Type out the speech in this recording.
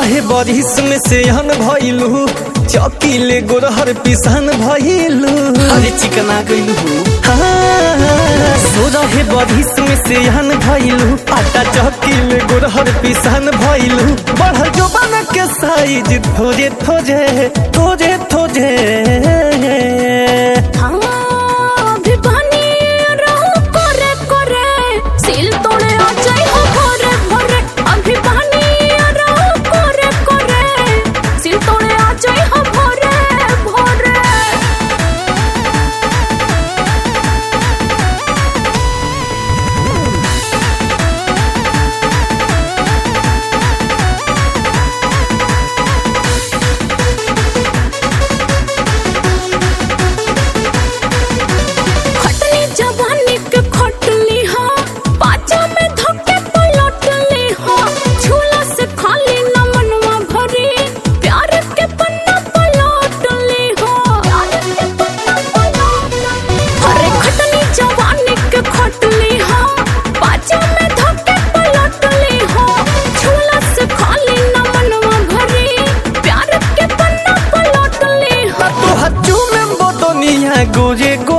रहे बरिस में से हन भइलू चौकीले गोरहर पिसान भइलू अरे चिकना गइलू सो रहे बरिस में से हन भइलू आटा चौकीले गोरहर पिसान भइलू बढ़ जो बन के साइज थोजे थोजे थोजे थोजे हाँ, अभी बनी रहू करे करे, सिल तोड़े आ जाई हो भोरे भोरे। अभी बनी रहू करे करे, सिल तोड़े आ जाई हो भोरे भोरे। खटनी जवानी के खटली हा पाचा में धक्के पलटली हा झूला से खाली न मनवा भरी प्यार के पन्ना पलटली हा अरे खटनी जवानी के खटली हा पाचा में धक्के पलटली हा झूला से खाली न मनवा भरी प्यार के पन्ना पलटली हा तोहर चूमे बोतनिया गोरे